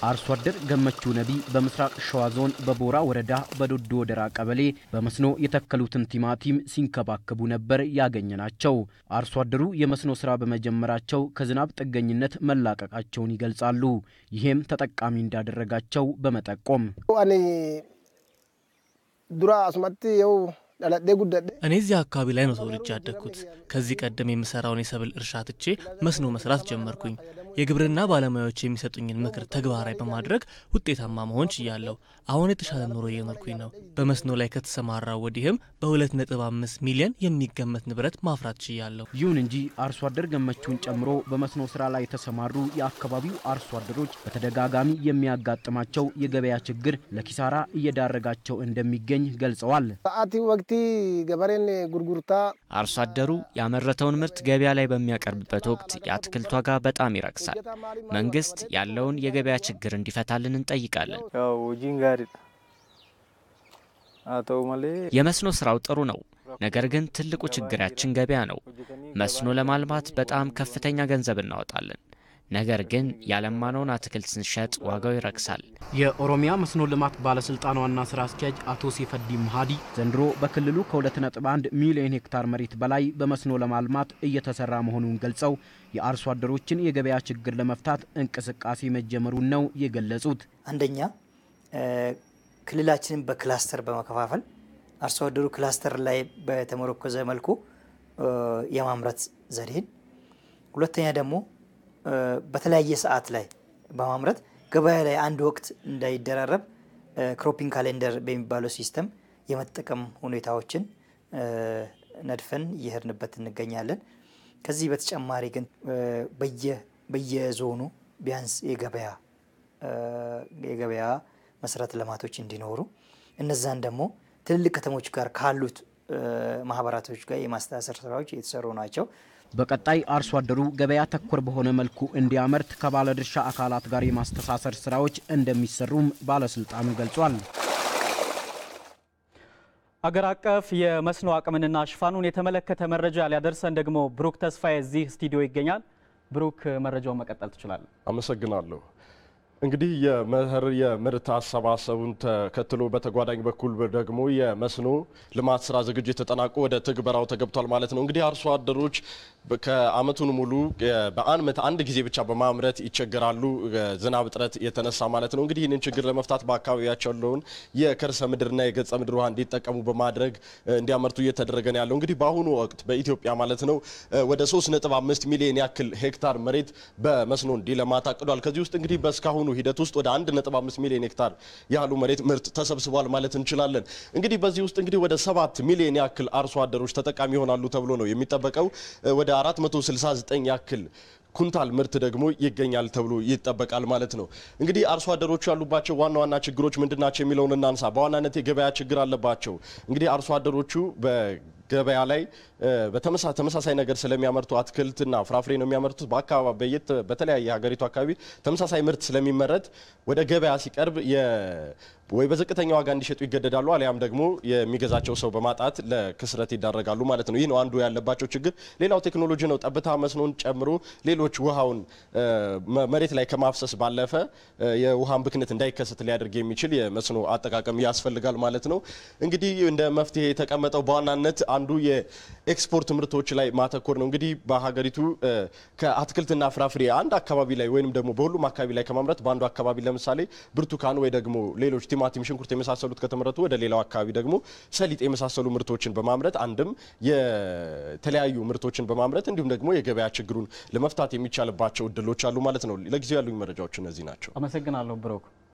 አርሶ አደር ገመቹ ነቢ በምስራቅ ሸዋ ዞን በቦራ ወረዳ በዶዶ ወደራ ቀበሌ በመስኖ የተከሉትን ቲማቲም ሲንከባከቡ ነበር ያገኘናቸው። አርሶ አደሩ የመስኖ ስራ በመጀመራቸው ከዝናብ ጥገኝነት መላቀቃቸውን ይገልጻሉ። ይህም ተጠቃሚ እንዳደረጋቸው በመጠቆም አኔ ዱራ አስመት የው ዳላዴ ጉዳዴ እኔ እዚህ አካባቢ ላይ ነው ተወልጄ ያደግኩት። ከዚህ ቀደም የምሰራውን የሰብል እርሻ ትቼ መስኖ መስራት ጀመርኩኝ። የግብርና ባለሙያዎች የሚሰጡኝን ምክር ተግባራዊ በማድረግ ውጤታማ መሆን ችያለሁ። አሁን የተሻለ ኑሮ እየኖርኩኝ ነው። በመስኖ ላይ ከተሰማራው ወዲህም በ2.5 ሚሊዮን የሚገመት ንብረት ማፍራት ችያለሁ። ይሁን እንጂ አርሶ አደር ገመቹን ጨምሮ በመስኖ ስራ ላይ የተሰማሩ የአካባቢው አርሶ አደሮች በተደጋጋሚ የሚያጋጥማቸው የገበያ ችግር ለኪሳራ እየዳረጋቸው እንደሚገኝ ገልጸዋል። ሰአቲ ወቅቲ ገበሬን ጉርጉርታ አርሶ አደሩ ያመረተውን ምርት ገበያ ላይ በሚያቀርብበት ወቅት የአትክልት ዋጋ በጣም ይረክሳል። መንግስት ያለውን የገበያ ችግር እንዲፈታልን እንጠይቃለን። ያው ጂን ጋሪ አተው መሌ የመስኖ ስራው ጥሩ ነው፣ ነገር ግን ትልቁ ችግራችን ገበያ ነው። መስኖ ለማልማት በጣም ከፍተኛ ገንዘብ እናወጣለን። ነገር ግን ያለማነውን አትክልት ስንሸጥ ዋጋው ይረክሳል። የኦሮሚያ መስኖ ልማት ባለስልጣን ዋና ስራ አስኪያጅ አቶ ሲፈዲ መሀዲ ዘንድሮ በክልሉ ከ2.1 ሚሊዮን ሄክታር መሬት በላይ በመስኖ ለማልማት እየተሰራ መሆኑን ገልጸው የአርሶ አደሮችን የገበያ ችግር ለመፍታት እንቅስቃሴ መጀመሩን ነው የገለጹት። አንደኛ ክልላችንን በክላስተር በመከፋፈል አርሶ አደሩ ክላስተር ላይ በተመረኮዘ መልኩ የማምረት ዘዴን፣ ሁለተኛ ደግሞ በተለያየ ሰዓት ላይ በማምረት ገበያ ላይ አንድ ወቅት እንዳይደራረብ ክሮፒንግ ካሌንደር በሚባለው ሲስተም የመጠቀም ሁኔታዎችን ነድፈን እየሄድንበት እንገኛለን። ከዚህ በተጨማሪ ግን በየዞኑ ቢያንስ የገበያ የገበያ መሰረተ ልማቶች እንዲኖሩ እነዛን ደግሞ ትልልቅ ከተሞች ጋር ካሉት ማህበራቶች ጋር የማስተሳሰር ስራዎች የተሰሩ ናቸው። በቀጣይ አርሶ አደሩ ገበያ ተኮር በሆነ መልኩ እንዲያመርት ከባለድርሻ አካላት ጋር የማስተሳሰር ስራዎች እንደሚሰሩም ባለስልጣኑ ገልጿል። አገር አቀፍ የመስኖ አቅምንና ሽፋኑን የተመለከተ መረጃ ሊያደርሰን ደግሞ ብሩክ ተስፋዬ እዚህ ስቱዲዮ ይገኛል። ብሩክ መረጃውን መቀጠል ትችላለን። አመሰግናለሁ። እንግዲህ የመኸር የምርት አሰባሰቡን ተከትሎ በተጓዳኝ በኩል ደግሞ የመስኖ ልማት ስራ ዝግጅት ተጠናቆ ወደ ትግበራው ተገብቷል ማለት ነው። እንግዲህ አርሶ አደሮች ከአመቱን ሙሉ በአመት አንድ ጊዜ ብቻ በማምረት ይቸገራሉ፣ ዝናብ እጥረት የተነሳ ማለት ነው። እንግዲህ ይህንን ችግር ለመፍታት በአካባቢያቸው ያለውን የከርሰ ምድርና የገጸ ምድር ውሃ እንዲጠቀሙ በማድረግ እንዲያመርቱ እየተደረገ ነው ያለው። እንግዲህ በአሁኑ ወቅት በኢትዮጵያ ማለት ነው ወደ 3.5 ሚሊዮን ያክል ሄክታር መሬት በመስኖ እንዲለማ ታቅዷል። ከዚህ ውስጥ እንግዲህ በእስካሁኑ ሂደት ውስጥ ወደ 1.5 ሚሊዮን ሄክታር ያህሉ መሬት ምርት ተሰብስቧል ማለት እንችላለን። እንግዲህ በዚህ ውስጥ እንግዲህ ወደ 7 ሚሊዮን ያክል አርሶ አደሮች ተጠቃሚ ይሆናሉ ተብሎ ነው የሚጠበቀው። ወደ 469 ያክል ኩንታል ምርት ደግሞ ይገኛል ተብሎ ይጠበቃል ማለት ነው። እንግዲህ አርሶ አደሮቹ ያሉባቸው ዋና ዋና ችግሮች ምንድናቸው የሚለውን እናንሳ። በዋናነት የገበያ ችግር አለባቸው። እንግዲህ አርሶ አደሮቹ ገበያ ላይ በተመሳሳይ ነገር ስለሚያመርቱ አትክልትና ፍራፍሬ ነው የሚያመርቱት። በአካባቢ በየት በተለያየ ሀገሪቱ አካባቢ ተመሳሳይ ምርት ስለሚመረት ወደ ገበያ ሲቀርብ ወይ በዝቅተኛ ዋጋ እንዲሸጡ ይገደዳሉ፣ አሊያም ደግሞ የሚገዛቸው ሰው በማጣት ለክስረት ይዳረጋሉ ማለት ነው። ይህ ነው አንዱ ያለባቸው ችግር። ሌላው ቴክኖሎጂ ነው። ጠብታ መስኖን ጨምሮ ሌሎች ውሃውን መሬት ላይ ከማፍሰስ ባለፈ የውሃን ብክነት እንዳይከሰት ሊያደርግ የሚችል የመስኖ አጠቃቀም ያስፈልጋል ማለት ነው። እንግዲህ እንደ መፍትሄ የተቀመጠው በዋናነት አንዱ የኤክስፖርት ምርቶች ላይ ማተኮር ነው። እንግዲህ በሀገሪቱ ከአትክልትና ፍራፍሬ አንድ አካባቢ ላይ ወይም ደግሞ በሁሉም አካባቢ ላይ ከማምረት በአንዱ አካባቢ ለምሳሌ ብርቱካን ወይ ደግሞ ሌሎች ቲማቲም፣ ሽንኩርት የመሳሰሉት ከተመረቱ ወደ ሌላው አካባቢ ደግሞ ሰሊጥ የመሳሰሉ ምርቶችን በማምረት አንድም የተለያዩ ምርቶችን በማምረት እንዲሁም ደግሞ የገበያ ችግሩን ለመፍታት የሚቻልባቸው እድሎች አሉ ማለት ነው። ለጊዜው ያሉኝ መረጃዎች እነዚህ ናቸው። አመሰግናለሁ ብሩክ።